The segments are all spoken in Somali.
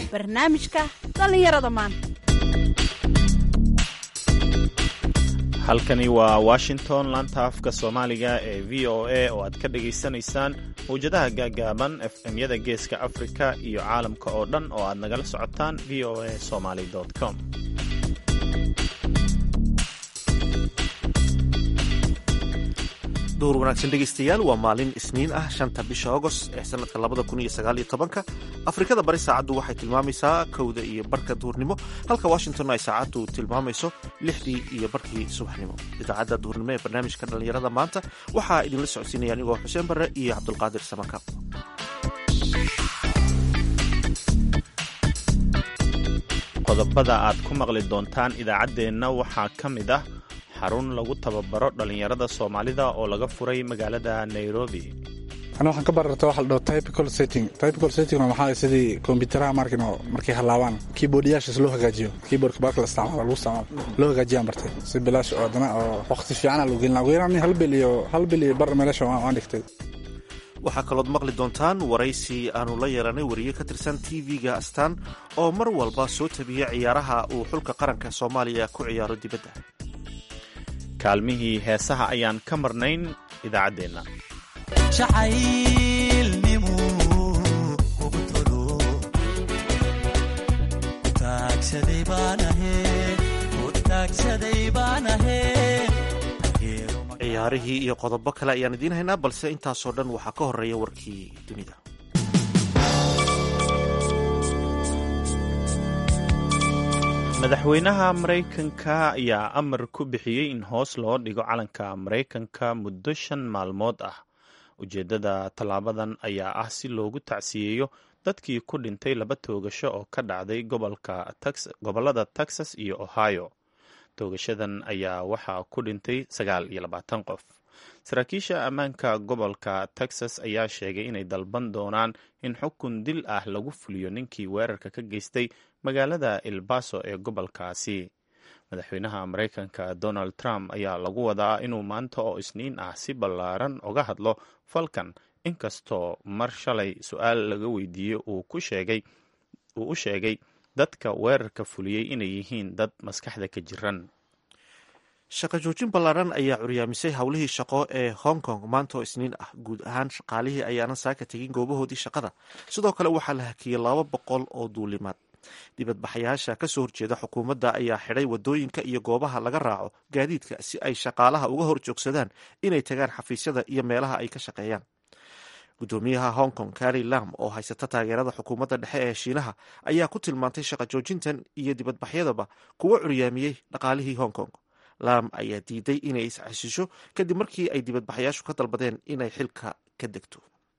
barnaamijka dhallinyarada maanta halkani waa washington laanta afka soomaaliga ee v o a oo aad ka dhagaysanaysaan mawjadaha gaagaaban efmyada geeska afrika iyo caalamka oo dhan oo aad nagala socotaan v o a somaly com duhur wanaagsan dhegaystayaal waa maalin isniin ah shanta bisha agost ee sanadka labada kun iyo sagaal iyo tobanka afrikada bari saacaddu waxay tilmaamaysaa kowda iyo barka duhurnimo halka washington ay saacaddu tilmaamayso lixdii iyo barkii subaxnimo idaacadda duhurnimo ee barnaamijka dhallinyarada maanta waxaa idinla socodsiinaya anigoo xuseen barre iyo cabdulqaadir samaka qodobada aad ku maqli doontaan idaacaddeenna waxaa ka mid ah xarun lagu tababaro dhallinyarada soomaalida oo laga furay magaalada nairobi ana waxaan ka bararta waxa la dhaho typical setting typical setting waxaa sidii kombiyuutaraha markin oo markay halaabaan keyboardyaashaas loo hagaajiyo keyboardka baarka la isticmaalo lagu isticmaalo loo hagaajiyaan bartay si bilaash oo haddana oo waqti fiicana lagu gelina ugu yaraan hal bil iyo hal bil iyo bar meelasha waan dhigtay waxaa kalood maqli doontaan waraysi aanu la yeelanay wariye ka tirsan tv-ga astaan oo mar walba soo tabiya ciyaaraha uu xulka qaranka soomaaliya ku ciyaaro dibadda kaalmihii heesaha ayaan ka marnayn idaacaddeenna ciyaarihii iyo qodobo kale ayaan idiin haynaa balse intaasoo dhan waxaa ka horeeya warkii dunida madaxweynaha maraykanka ayaa amar ku bixiyey in hoos loo dhigo calanka maraykanka muddo shan maalmood ah ujeeddada tallaabadan ayaa ah si loogu tacsiyeeyo dadkii ku dhintay laba toogasho oo ka dhacday gobollada texas iyo ohio toogashadan ayaa waxaa ku dhintay sagaal iyo labaatan qof saraakiisha ammaanka gobolka texas ayaa sheegay inay dalban doonaan in xukun dil ah lagu fuliyo ninkii weerarka ka geystay magaalada elbaso ee gobolkaasi madaxweynaha maraykanka donald trump ayaa lagu wadaa inuu maanta oo isniin ah si ballaaran uga hadlo falkan inkastoo mar shalay su-aal laga weydiiyey uu u sheegay dadka weerarka fuliyey inay yihiin dad maskaxda ka jiran shaqo joojin ballaaran ayaa curyaamisay howlihii shaqo ee hong kong maanta oo isniin ah guud ahaan shaqaalihii ayaanan saaka tegin goobahoodii shaqada sidoo kale waxaa la hakiyey laba boqol oo duulimaad dibadbaxayaasha kasoo horjeeda xukuumadda ayaa xidhay wadooyinka iyo goobaha laga raaco gaadiidka si ay shaqaalaha uga hor joogsadaan inay tagaan xafiisyada iyo meelaha ay ka shaqeeyaan gudoomiyaha hong kong kari lam oo haysata taageerada xukuumadda dhexe ee shiinaha ayaa ku tilmaantay shaqo joojintan iyo dibadbaxyadaba kuwa curyaamiyey dhaqaalihii hong kong lam ayaa diiday inay isxasisho kadib markii ay dibadbaxayaashu ka dalbadeen inay xilka ka degto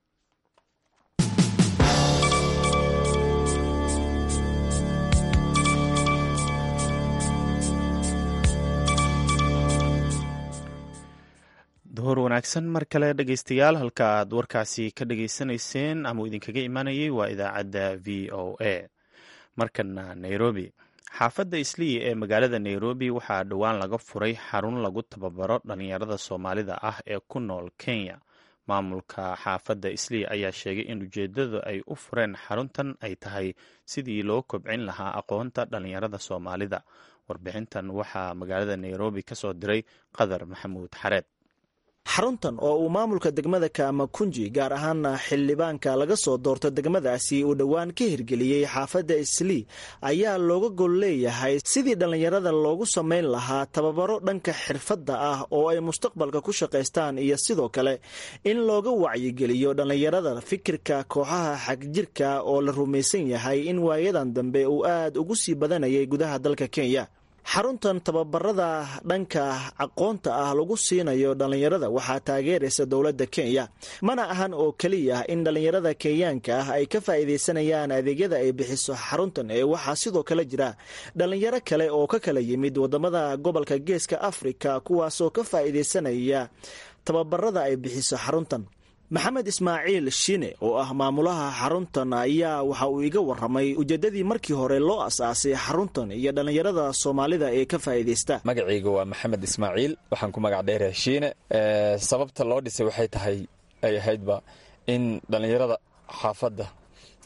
duhur wanaagsan mar kale dhegaystayaal halka aad warkaasi ka dhageysanayseen ama uu idinkaga imaanayay waa idaacadda v o a markana nairobi xaafadda islii ee magaalada nairobi waxaa dhowaan laga furay xarun lagu tababaro dhallinyarada soomaalida ah ee ku nool kenya maamulka xaafadda islii ayaa sheegay in ujeeddadu ay u fureen xaruntan ay tahay sidii loo kobcin lahaa aqoonta dhallinyarada soomaalida warbixintan waxaa magaalada nairobi ka soo diray qadar maxamuud xareed xaruntan oo uu maamulka degmada kaamakunji gaar ahaana xildhibaanka laga soo doorto degmadaasi uu dhowaan ka hirgeliyey xaafadda islii ayaa looga gol leeyahay sidii dhallinyarada loogu samayn lahaa tababaro dhanka xirfadda ah oo ay mustaqbalka ku shaqaystaan iyo sidoo kale in looga wacyigeliyo dhallinyarada fikirka kooxaha xagjirka oo la rumaysan yahay in waayadan dambe uu aad ugu sii badanayay gudaha dalka kenya xaruntan tababarada dhanka aqoonta ah lagu siinayo dhallinyarada waxaa taageeraysa dowladda kenya mana ahan oo keliya in dhallinyarada kenyaanka ah ay ka faa'iidaysanayaan adeegyada ay bixiso xaruntan ee waxaa sidoo kale jira dhallinyaro kale oo ka kala yimid wadamada gobolka geeska afrika kuwaasoo ka faa'iidaysanaya tababarada ay bixiso xaruntan maxamed ismaaciil shine oo ah maamulaha xaruntan ayaa waxa uu iga waramay ujeedadii markii hore loo asaasay xaruntan iyo dhallinyarada soomaalida ee ka faa'iidaysta magacayga waa maxamed ismaaciil waxaan ku magac dheerahay shiine sababta loo dhisay waxay tahay ay ahaydba in dhallinyarada xaafadda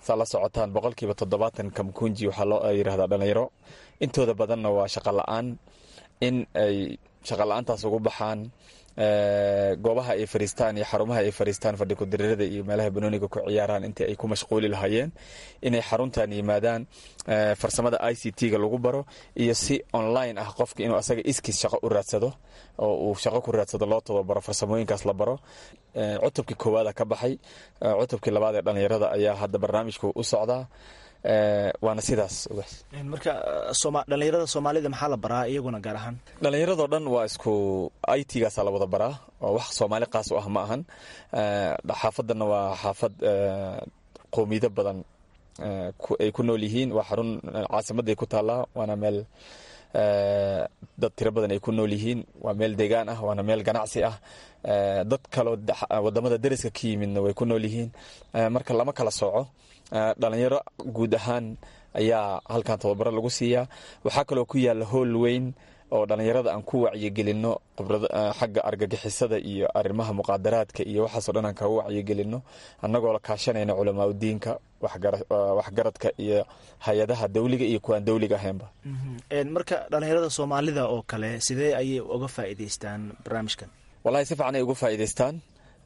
saa la socotaan boqolkiiba toddobaatan kamkunji waxaa loo yidhahdaa dhalinyaro intooda badanna waa shaqa la-aan in ay shaqa la-aantaas ugu baxaan goobaha ay fariistaan iyo xarumaha ay fariistaan fadhi kudirirada iyo meelaha banooniga ku ciyaaraan intii ay ku mashquuli lahaayeen inay xaruntan yimaadaan farsamada i c t-ga lagu baro iyo si online ah qofka inuu asaga iskiis shaqo u raadsado oo uu shaqo ku raadsado loo tababaro farsamooyinkaas la baro cutubkii koowaada ka baxay cutubkii labaad ee dhalinyarada ayaa hadda barnaamijku u socdaa waana sidaas marka dhalinyarada soomaalida maxaa la baraa iyaguna gaar ahaan dhallinyaradoo dhan waa isku i t gaasa la wada baraa oo wax soomaali qaas u ah ma ahan xaafadanna waa xaafad qowmiyado badan ay ku nool yihiin waa xarun caasimadday ku taallaa waana meel dad tiro badan ay ku nool yihiin waa meel deegaan ah waana meel ganacsi ah dad kaloo wadamada dariska ka yimidna way ku nool yihiin marka lama kala sooco dhalinyaro guud ahaan ayaa halkan tababaro lagu siiyaa waxaa kaloo ku yaala howl weyn oo dhalinyarada aan ku wacyigelino xagga argagixisada iyo arimaha muqaadaraadka iyo waxaasoo dhan aan kaga wacyigelino annagoo la kaashanayna culamaa udiinka waxgaradka iyo hay-adaha dawliga iyo kuwaan dawliga ahaynba marka dhalinyarada soomaalida oo kale sidee ayay uga faa'iidaystaan barnaamijkan wallahi si fiican ay uga faa'iidaystaan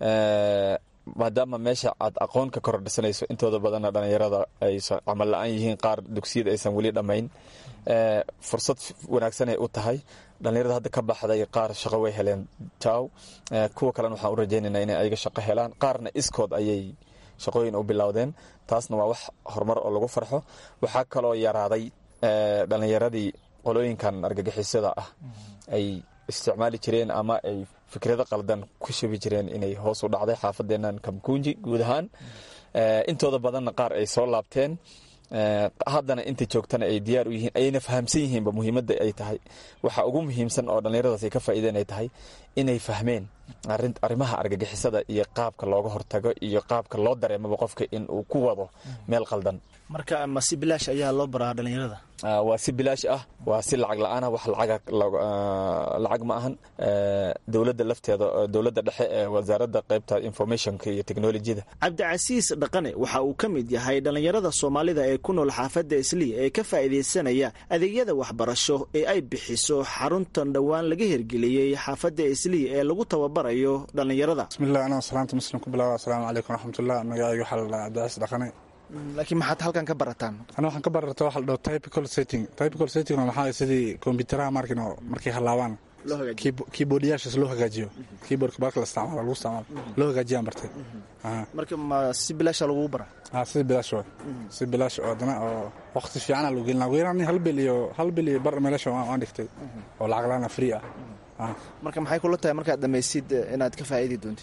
maadaama meesha aad aqoon ka kordhisanayso intooda badanna dhalinyarada ay camal la-aan yihiin qaar dugsiyada aysan weli dhammayn fursad wanaagsanay u tahay dhalinyarada hadda ka baxday qaar shaqo way heleen jaw kuwa kalena waxaan u rajaynaynaa inay ayaga shaqo helaan qaarna iskood ayay shaqooyin u bilowdeen taasna waa wax horumar oo lagu farxo waxaa kaloo yaraaday dhalinyaradii qolooyinkan argagixisada ah ay isticmaali jireen ama ay fikrado qaldan ku shubi jireen inay hoos u dhacday xaafadeenan kamkunji guud ahaan intooda badanna qaar ay soo laabteen haddana inta joogtana ay diyaar u yihiin ayna fahamsan yihiinba muhiimadda ay tahay waxa ugu muhiimsan oo dhallinyaradaas ay ka faa'iideen ay tahay inay fahmeen arrimaha argagixisada iyo qaabka looga hortago iyo qaabka loo dareemaba qofka in uu ku wado meel qaldan marka ma si bilaash ayaa loo baraa dhalinyarada waa si bilaash ah waa si lacag la-aan ah wax lacag ma ahan dowladda lafteeda dowladda dhexe ee wasaaradda qaybta informationka iyo technolojyada cabdicasiis dhaqane waxa uu ka mid yahay dhalinyarada soomaalida ee ku nool xaafadda islii ee ka faa'iidaysanaya adeegyada waxbarasho ee ay bixiso xaruntan dhowaan laga hirgeliyey xaafadda islii ee lagu tababarayo dhalinyarada bismilah anoo salaanta muslim ku bilaaba asalaamu calaykum waraxmatullah magacayga waxaa la dhahaa cabdicasiis dhaqane laakiin maxaad halkan ka barataan ana waxaan ka bararta waxa la dhaho typical setting typical setting maxaa sidii kombiyuutaraha markin oo markay halaabaan keyboardyaashaas loo hagaajiyo keyboardka baarka la isticmaalo lagu isticmaalo loo hagaajiyaan bartay marka ma si bilaasha lagugu bara ah si bilaash waa si bilaash oo haddana oo waqti fiicana lagu gelina ugu yaraan hal bil iyo hal bil iyo bar meelasha waan dhigtay oo lacag laana free ah marka maxay kula tahay markaad dhamaysid inaad ka faa'iidi doontid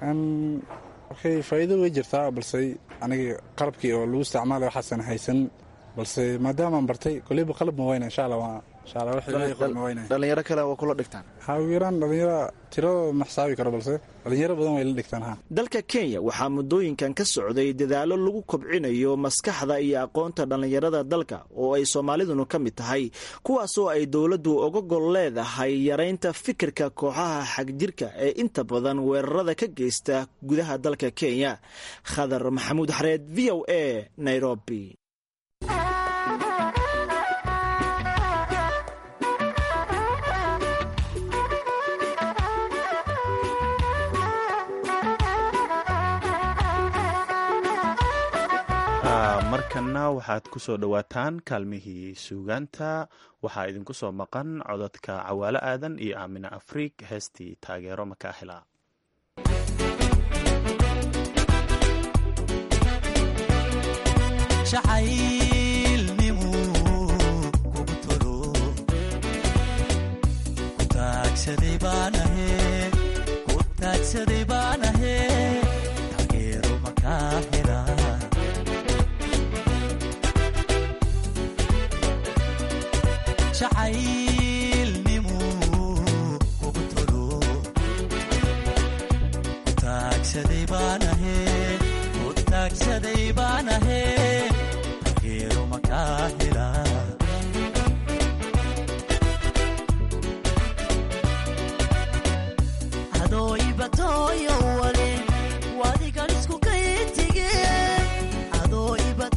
okay faa'iido way jirtaa balse aniga qalabkii oo lagu isticmaalay waxaasan haysan balse maadaamaan bartay koleyba qalab ma wayna insha allah waa insha allah wixii ma wayna dhalinyaro kale waa kula dhigtaan ha ugu yaraan dhalinyaro tiradooda ma xisaabi karo balse dhalinyaro badan way la dhigtaan ha dalka kenya waxaa muddooyinkan ka socday dadaallo lagu kobcinayo maskaxda iyo aqoonta dhallinyarada dalka oo ay soomaaliduna ka mid tahay kuwaasoo ay dowladdu oga gol leedahay yaraynta fikirka kooxaha xagjirka ee inta badan weerarada ka geysta gudaha dalka kenya khadar maxamuud xareed v o a nairobi markanna waxaad ku soo dhowaataan kaalmihii suugaanta waxaa idinku soo maqan codadka cawaalo aadan iyo aamina afriig heestii taageero makaahila adoo ibatoyo wale wadigan isku kaytige adoo ibat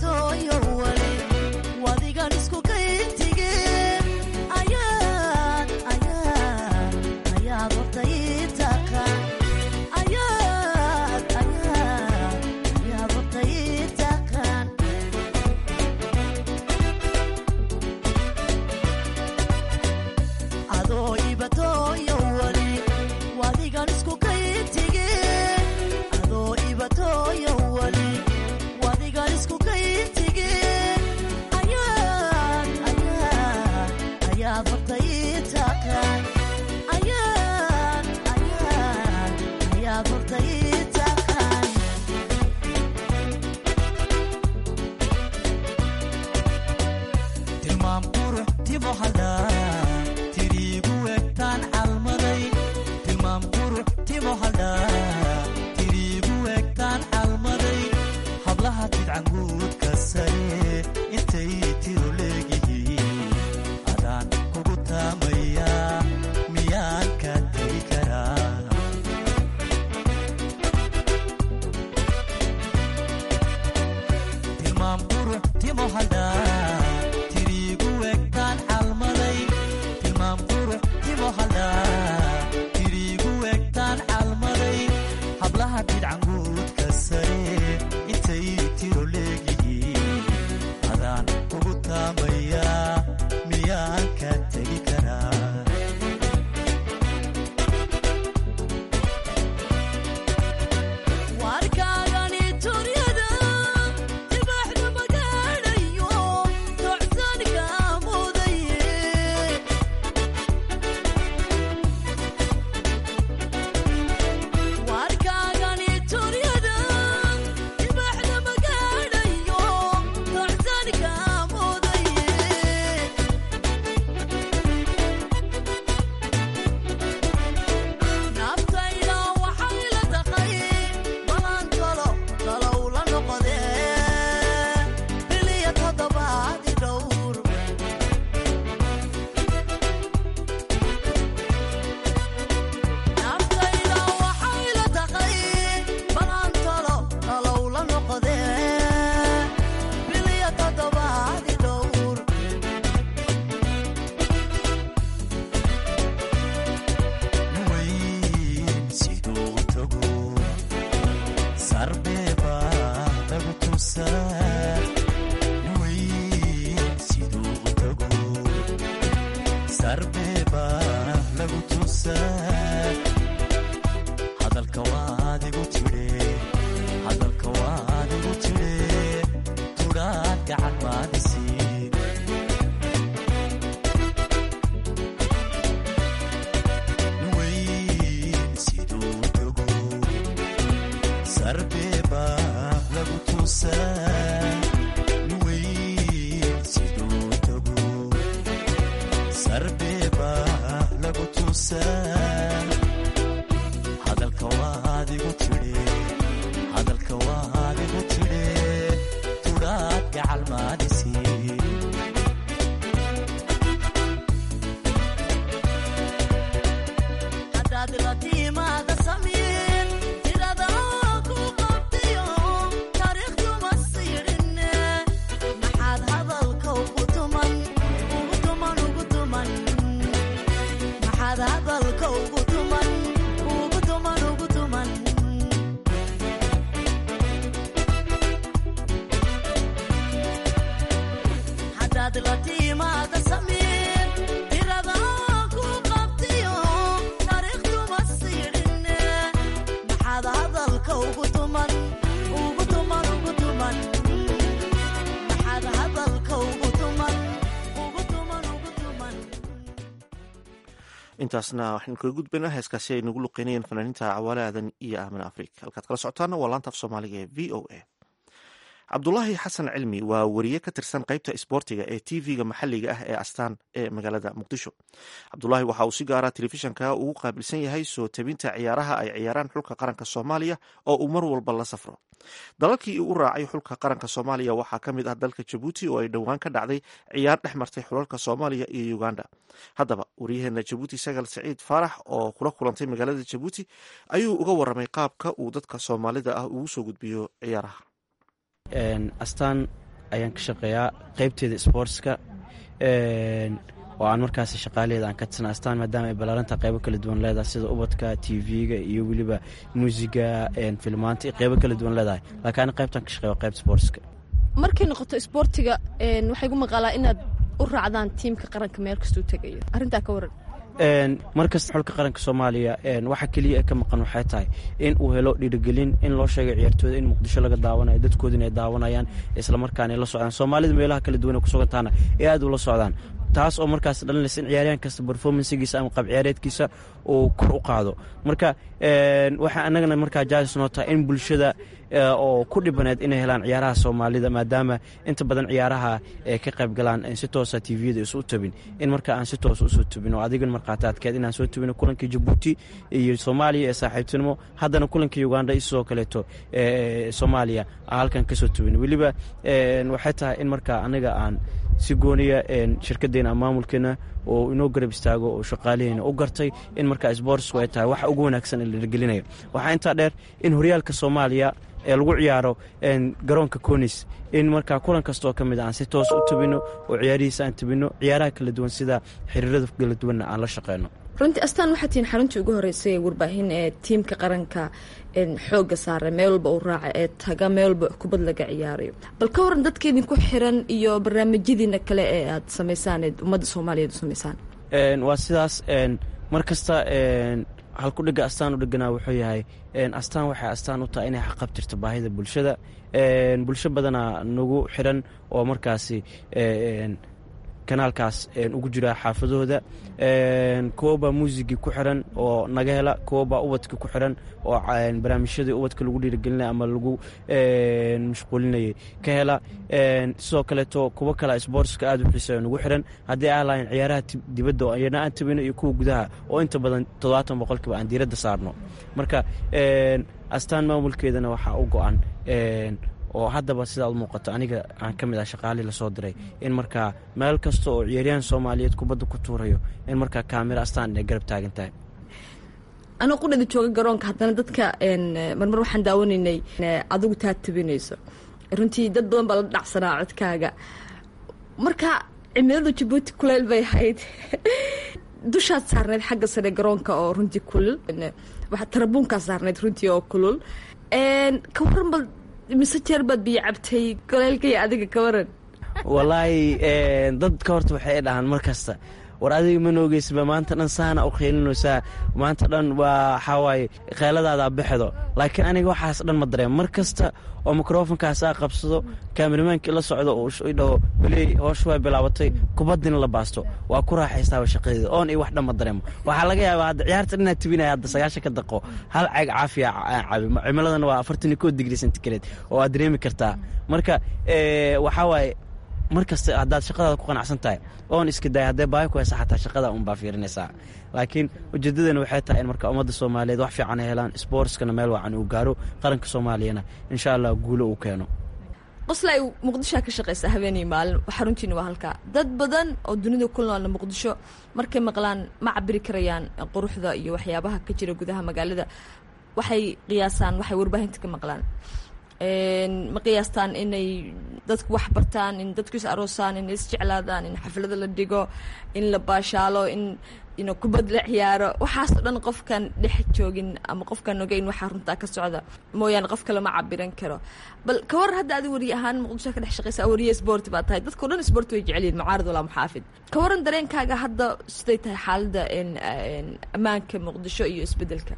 intaasna waxaynu kaga gudbaynaa heeskaasi ay nagu luqeynayeen fanaaniinta cawaale aadan iyo aamin afrika halkaad kala socotaana waa laanta af soomaaliga ee v o a cabdulaahi xasan cilmi waa wariye ka tirsan qeybta isboortiga ee t v-ga maxaliga ah ee astaan ee magaalada muqdisho cabdulaahi waxa uu si gaara telefishanka ugu qaabilsan yahay soo tabinta ciyaaraha ay ciyaaraan xulka qaranka soomaaliya oo uu mar walba la safro dalalkii uu raacay xulka qaranka soomaaliya waxaa ka mid ah dalka jabuuti oo ay dhowaan ka dhacday ciyaar dhex martay xulalka soomaaliya iyo uganda haddaba waryaheena jabuuti sagal saciid faarax oo kula kulantay magaalada jabuuti ayuu uga waramay qaabka uu dadka soomaalida ah ugu soo gudbiyo ciyaaraha astaan ayaan ka shaqeeyaa qeybteeda sportska oo aan markaas shaqaalaheeda aan ka tirsana astaan maadaama ay ballaarantaa qeybo kala duwan leedahay sida ubadka t v-ga iyo weliba muusiga filmaanta iyo qeybo kala duwan leedahay laakiin ani qeybtaan ka shaqeeya qeybta sportska markay noqoto isboortiga waxay gu maqaalaa inaad u raacdaan tiimka qaranka meel kastuu tegayo arrintaa ka waran markasta xulka qaranka soomaaliya waxa keliya ka maqan waxay tahay in uu helo dhiirigelin in loo sheegay ciyaartooyda in muqdisho laga daawanayo dadkoodina ay daawanayaan islamarkaana ay la socdaan soomaalida meelaha kala duwan ay kusugantaana ee aad ula socdaan taas oo markaas dhalinaysa in ciyaaryahan kasta performancegiisa ama qab ciyaareedkiisa uu kor u qaado marka waxaa anagana markaa jaalis noo tahay in bulshada oo ku dhibaneed inay helaan ciyaaraha soomaalida maadaama inta badan ciyaaraha ay ka qayb galaan si toosa tviyada isu tabin in marka aan si toosa usoo tabin oo adigan markhaataadkeed inaan soo tabino kulankii jabuuti iyo soomaaliya ee saaxiibtinimo haddana kulankii uganda iyo sidoo kaleeto soomaaliya aan halkan kasoo tabin weliba waxay tahay in markaa anaga aan si gooniya shirkadeena maamulkeena oo inoo garab istaago oo shaqaalaheena u gartay in markaa sportsku ay tahay waxa ugu wanaagsan ee la dhigelinayo waxaa intaa dheer in horyaalka soomaaliya ee lagu ciyaaro garoonka conis in markaa kulan kastaoo ka mid a aan si toos u tabino oo ciyaarihiisa aan tabino ciyaaraha kala duwan sida xiriirada kala duwanna aan la shaqeyno runtii astaan waxaa tihiin xaruntii ugu horreysay ee warbaahin ee tiimka qaranka xooga saara meel walba uu raaca ee taga meel walba kubad laga ciyaarayo bal ka waran dadka idinku xiran iyo barnaamijyadiina kale ee aad samaysaan ee ummadda soomaaliyeed u samaysaan waa sidaas mar kasta halkudhiga astaan u dheganaa wuxuu yahay astaan waxay astaan u tahay inay xaqabtirto baahida bulshada bulsho badanaa nagu xiran oo markaasi kanaalkaas ugu jira xaafadahooda kuwabaa muusigii ku xiran oo naga hela kuwabaa ubadka ku xiran oo barnaamijyadii ubadka lagu dhiirigelinaya ama lagu mashquulinayay ka hela sidoo kaleeto kuwo kale sportska aad u xiiseeyo nagu xiran haddii aan lahayn ciyaaraha dibadda oo ayana aan tabino iyo kuwa gudaha oo inta badan toddobaatan boqolkiiba aan diiradda saarno marka astaan maamulkeedana waxaa u go-an oo haddaba sidaad muuqato aniga aan ka mid ah shaqaalii lasoo diray in markaa meel kasta oo ciyaaryahan soomaaliyeed kubadda ku tuurayo in markaa kaamiro astaan inay garab taagan tahay anoo qudhada jooga garoonka haddana dadka marmar waxaan daawanaynay adigu taa tabinayso runtii dad badan baa la dhacsanaa codkaaga marka cimiladu jabuuti kuleyl bay ahayd dushaad saarneyd xagga sare garoonka oo runtii kulul tarabuunkaa saarneyd runtii oo kulul ka waran bal mise jeer baad biyo cabtay goleylka iyo adiga ka waran walaahi dadka horta waxay dhahaan mar kasta war adiga ma noogeysba maanta dhan saana u qeylinaysaa maanta dhan waa waxawaaye kheeladaada bixdo laakiin aniga waxaas dhan ma dareemo mar kasta oo mikrofonkaas aa qabsado kaamirmaankii la socdo uu dhaho beley hoosha waa bilaabatay kubaddina la baasto waa ku raaxaystaaba shaqadeeda oon iyo wax dhan ma dareemo waxaa laga yaabaa hadda ciyaarta dhinaad tibinaya hadda sagaashan ka daqo hal ceeg caafiya cabi cimiladana waa afartan iyo koo digri centigrade oo aad dareemi kartaa marka waxaa waaye mar kasta haddaad shaqadaada ku qanacsan tahay oon iska daaya haddee baahi ku haysa xataa shaqada unbaa fiirinaysaa laakiin ujeeddadana waxay tahay in marka ummadda soomaaliyeed wax fiican ay helaan sboortskana meel wacan uu gaaro qaranka soomaaliyana insha allah guulo uu keeno qosla ay muqdishoa ka shaqaysaa habeenii maalin xaruntiina waa halkaa dad badan oo dunida ku noolna muqdisho markay maqlaan ma cabiri karayaan quruxda iyo waxyaabaha ka jira gudaha magaalada waxay qiyaasaan waxay warbaahinta ka maqlaan ma qiyaastaan inay dadku wax bartaan in dadku is aroosaan inay isjeclaadaan in xaflada la dhigo in la baashaalo in in kubad la ciyaaro waxaasoo dhan qofkan dhex joogin ama qofkaan ogeyn waxaa runtaa ka socda mooyaane qof kale ma cabiran karo bal ka war hadda adi wariye ahaan muqdisho ka dhex shaqaysa wariye sport baa tahay dadkao dhan sport way jecelyihin mucaarad walaa muxaafid ka waran dareenkaaga hadda siday tahay xaaladda ammaanka muqdisho iyo isbedelka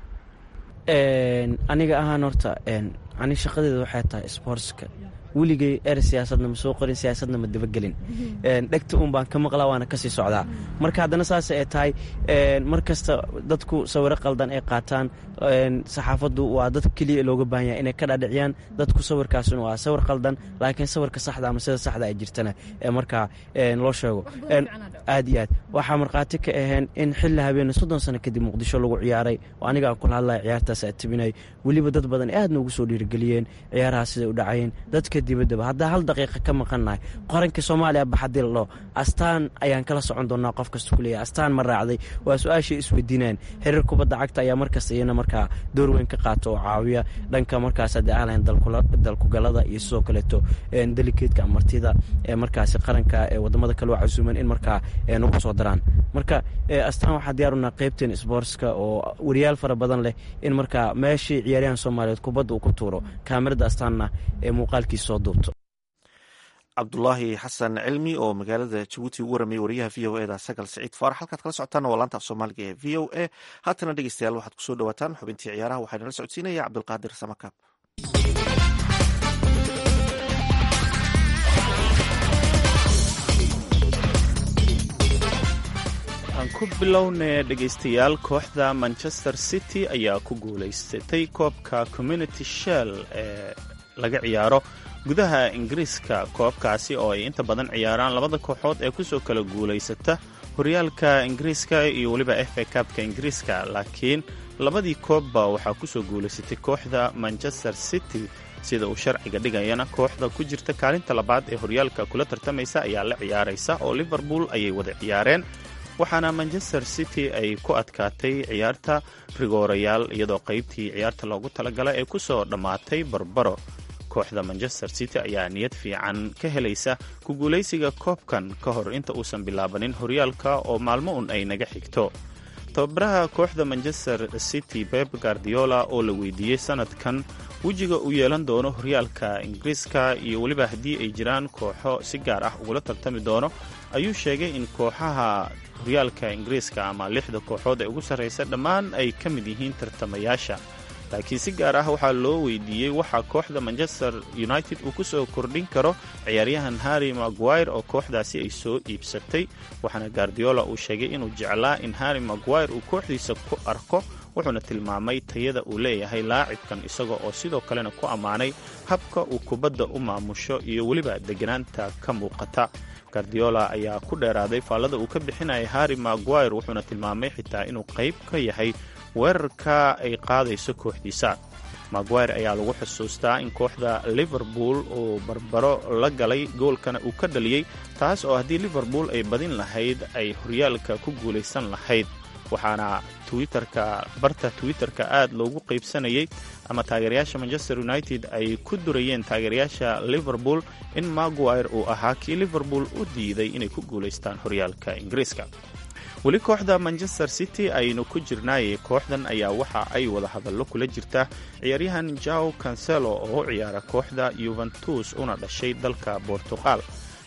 aniga ahaan horta ani shaqadeeda waxay tahay sboortska weligay er siyaasadna ma soo qorin siyaasadna ma dabagelin dhegta un baan ka maqlaa waana kasii socdaa marka haddana saas ay tahay mar kasta dadku sawiro qaldan ay qaataan saxaafaddu waa dad keliya looga baahan yahay inay ka dhaadhiciyaan dadku sawirkaasuna waa sawir qaldan laakiin sawirka saxda ama sida saxda ay jirtana ee markaa loo sheego aad iyo aad waxaa markhaati ka aheen in xilli habeene soddon sano kadib muqdisho lagu ciyaaray oo anigaa kula hadlaya ciyaartaas aa tibinay weliba dad badan aad noogu soo dhiirigeliyeen ciyaaraha siday u dhacayeen dadka dibaddaba haddaa hal daqiiqa ka maqannahay qoranka soomaaliya baxadii ladho astaan ayaan kala socon doonaa qof kasta ku leeyahay astaan ma raacday waa su-aashay isweydiinayaan xiriir kubadda cagta ayaa markasta iyana markaa door weyn ka qaata oo caawiya dhanka markaas haddii aan lahayn dalkugalada iyo sidoo kaleeto delikeedka martida ee markaasi qaranka ee wadamada kale oo casuuman in markaa nagu soo daraan marka astaan waxaa diyaarunaa qeybteen sboortska oo wariyaal fara badan leh in markaa meeshii ciyaaryahan soomaaliyeed kubadda uu ku tuuro kaamirada astaanna ee muuqaalkiisa soo duubto cabdulaahi xasan cilmi oo magaalada jabuuti ugu waramayay wariyaha v o eda sagal siciid faarax halkaad kala socotaan waa laanta af soomaaliga ee v o a haatana dhegeystayaal waxaad kusoo dhawaataan xubintii ciyaaraha waxaa nala socodsiinaya cabdulqaadir samakaab aan ku bilownay dhegaystayaal kooxda manchester city ayaa ku guulaysatay koobka community shell ee laga ciyaaro gudaha ingiriiska koobkaasi oo ay inta badan ciyaaraan labada kooxood ee kusoo kala guulaysata horyaalka ingiriiska iyo weliba f a kabka ingiriiska laakiin labadii koobba waxaa kusoo guulaysatay kooxda manchester city sida uu sharciga dhigayana kooxda ku jirta kaalinta labaad ee horyaalka kula tartamaysa ayaa la ciyaaraysa oo liverpool ayay wada ciyaareen waxaana manchester city ay ku adkaatay ciyaarta rigoorayaal iyadoo qaybtii ciyaarta loogu talagala ee kusoo dhammaatay barbaro kooxda manchester city ayaa niyad fiican ka helaysa ku guulaysiga koobkan ka hor inta uusan bilaabanin horyaalka oo maalmo un ay naga xigto tababaraha kooxda manchester city beb guardiola oo la weydiiyey sanadkan wejiga uu yeelan doono horyaalka ingiriiska iyo weliba haddii ay jiraan kooxo si gaar ah ugula tartami doono ayuu sheegay in kooxaha horyaalka ingiriiska ama lixda kooxood ee ugu sarraysa dhammaan ay ka mid yihiin tartamayaasha laakiin si gaar ah waxaa loo weydiiyey waxaa kooxda manchester united uu ku soo kordhin karo ciyaaryahan harry maguire oo kooxdaasi ay soo iibsatay waxaana guardiola uu sheegay inuu jeclaa in harry maguire uu kooxdiisa ku arko wuxuuna tilmaamay tayada uu leeyahay laacibkan isaga oo sidoo kalena ku ammaanay habka uu kubadda u maamusho iyo weliba deganaanta ka muuqata guardiola ayaa ku dheeraaday faallada uu ka bixinayay harry maguire wuxuuna tilmaamay xitaa inuu qayb ka yahay weerarka ay qaadayso kooxdiisa maguire ayaa lagu xusuustaa in kooxda liverpool uu barbaro la galay goolkana uu ka dhaliyey taas oo haddii liverpool ay badin lahayd ay horyaalka ku guulaysan lahayd waxaana twitterka barta twitterka aad loogu qaybsanayay ama taageerayaasha manchester united ay ku durayeen taageerayaasha liverpool in maguire uu ahaa kii liverpool u diiday inay ku guulaystaan horyaalka ingiriiska weli kooxda manchester city aynu ku jirnaayay kooxdan ayaa waxa ay wada hadallo kula jirta ciyaaryahan jao cancelo oo u ciyaara kooxda yuventus una dhashay dalka bortuqal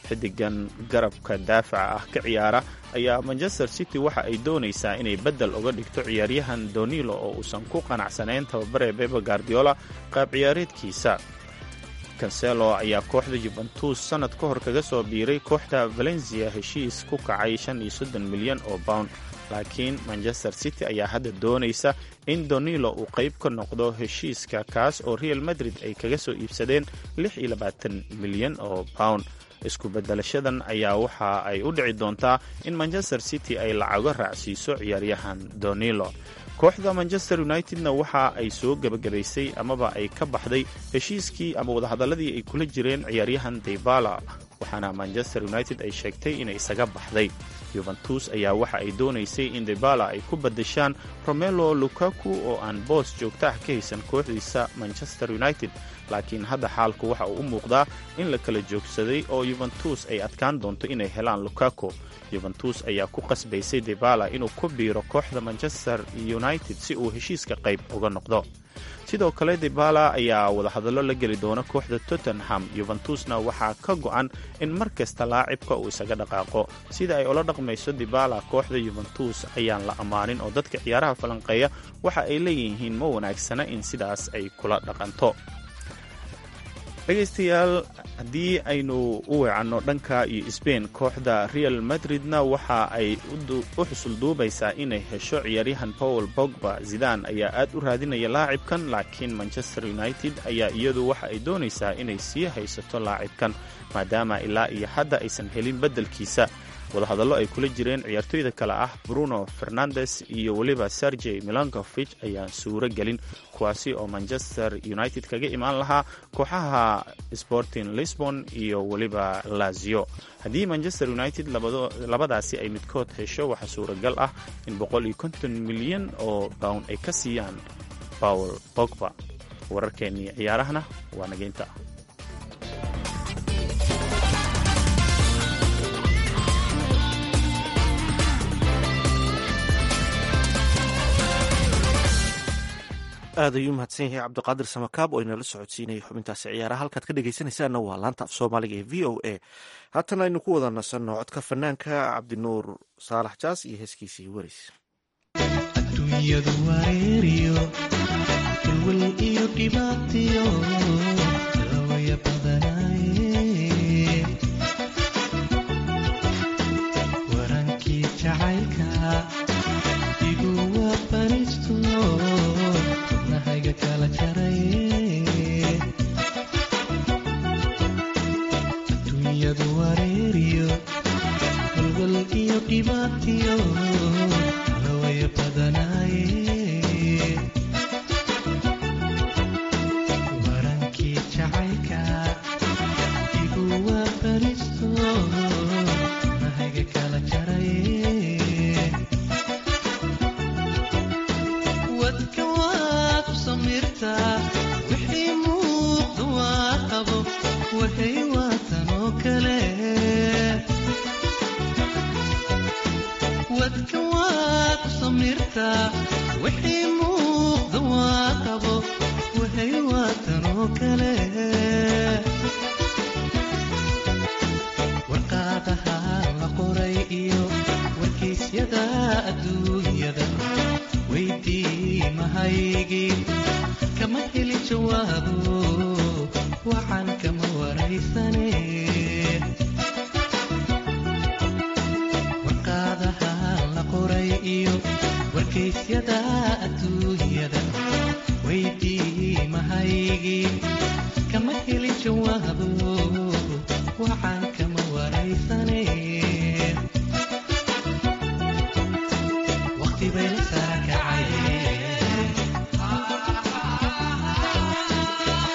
xidigan garabka daafaca ah ka ciyaara ayaa manchester city waxa ay doonaysaa inay beddel uga dhigto ciyaaryahan donilo oo uusan ku qanacsanayn tababare bebe guardiola qaab ciyaareedkiisa kanselo ayaa kooxda juventus sannad ka hor kaga soo biiray kooxda valencia heshiis ku kacay shan iyo soddon milyan oo pound laakiin manchester city ayaa hadda doonaysa in donilo uu qayb ka noqdo heshiiska kaas oo real madrid ay kaga soo iibsadeen lix iyo labaatan milyan oo pound isku beddelashadan ayaa waxa ay u dhici doontaa in manchester city ay lacago raacsiiso ciyaaryahan donilo kooxda manchester unitedna waxa ay soo gebagabaysay amaba ay ka baxday heshiiskii ama wadahadalladii ay kula jireen ciyaaryahan debala waxaana manchester united ay sheegtay inay isaga baxday yuventus ayaa waxa ay doonaysay in debala ay ku badashaan romelo lukaku oo aan boos joogta ah ka haysan kooxdiisa manchester united laakiin hadda xaalku waxa uu u muuqdaa in la kala joogsaday oo yuventus ay adkaan doonto inay helaan lukaku yuventus ayaa ku qasbaysay debala inuu ku biiro kooxda manchester united si uu heshiiska qayb uga noqdo sidoo kale debala ayaa wadahadallo la geli doona kooxda tottenham yuventusna waxaa ka go'an in mar kasta laacibka uu isaga dhaqaaqo sida ay ula dhaqmayso debala kooxda yuventus ayaan la ammaanin oo dadka ciyaaraha falanqeeya waxa ay leeyihiin ma wanaagsana in sidaas ay kula dhaqanto dhegaystayaal haddii aynu u weecanno dhanka iyo sbain kooxda real madridna waxa ay u xusul duubaysaa inay hesho ciyaaryahan paul bogba zidan ayaa aad u raadinaya laacibkan laakiin manchester united ayaa iyadu waxa ay doonaysaa inay sii haysato laacibkan maadaama ilaa iyo hadda aysan helin beddelkiisa wadahadallo ay kula jireen ciyaartoyda kale ah bruno fernandes iyo weliba sergey milankofich ayaan suuro gelin kuwaasi oo manchester united kaga imaan lahaa kooxaha sporting lisbon iyo weliba lazio haddii manchester united labadaasi ay midkood hesho waxaa suuragal ah in milyan oo bound ay ka siiyaan paul bogba wararkeennii ciyaarahana waa nageynta aad ayuu mahadsan yahay cabdiqaadir samakaab oo inala socodsiinaya xubintaasi ciyaaraha halkaad ka dhegaysanaysaanna waa laanta af soomaaliga ee v o a haatan aynu ku wada nasanno codka fanaanka cabdinuur saalax jaas iyo heeskiisii weris adduunyadu wareeriyo walwal iyo dhibaatiyo lawaya badanaaye warankii jacaylka igu waabanisto wadnahayga kala jaraye adduunyadu wareeriyo walwal iyo dhibaatiyo lawaya badanaaye warankii jacaylka igu waabanisto wadnahayga kala jaraye wadka waad u samirtaa wixii muuqda waa qabo waxay waatan oo kale wadka waad u samirtaa wixii muuqda waa qabo waxay waatan oo kale warqaadaha la qoray iyo warkaysyada adduunyada weydii mahaygii kama heli jawaabo waxaan kama waraysane warqaadaha la qoray iyo warkaysyada adduunyada weydii mahaygii kama heli jawaabo waxaan kama waraysane waqti bay la saakacay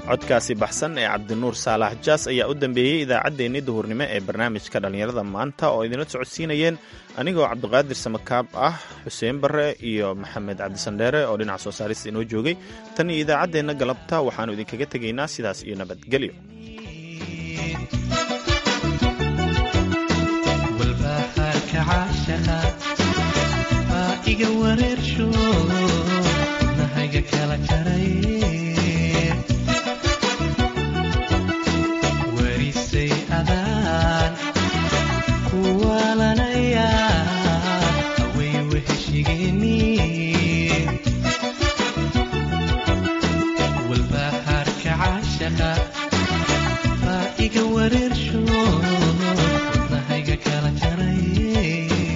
codkaasi baxsan ee cabdinuur saalax jaas ayaa u dambeeyey idaacaddeenni duhurnimo ee barnaamijka dhallinyarada maanta oo idinla socodsiinayeen anigoo cabdiqaadir samakaab ah xuseen barre iyo maxamed cabdisandheere oo dhinaca soo saarista inoo joogay tan iyo idaacaddeenna galabta waxaannu idinkaga tegaynaa sidaas iyo nabadgelyo walbahaarka caashaqa baa iga wareersho nahayga kala jaray warisay adaan kuwaalanaya haway weheshigeeni walbahaarka caashaqa baa iga wareersho nahayga kala jaray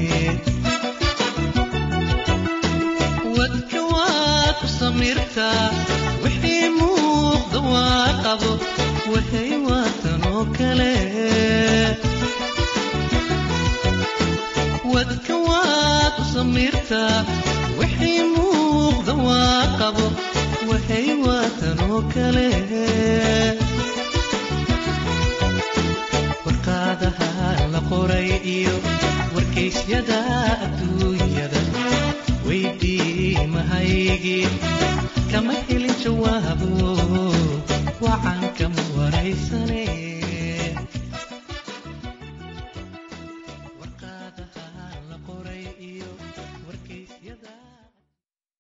wadka waad u samirtaa wixii muuqda waa qabo waxay waatan oo kale wadka waad u samirtaa wixii muuqda waa qabo waxay waatan oo kale warqaadaha la qoray iyo warkaysyada adduunyada weydii mahaygii kama helin jawaabo wacan kama waraysa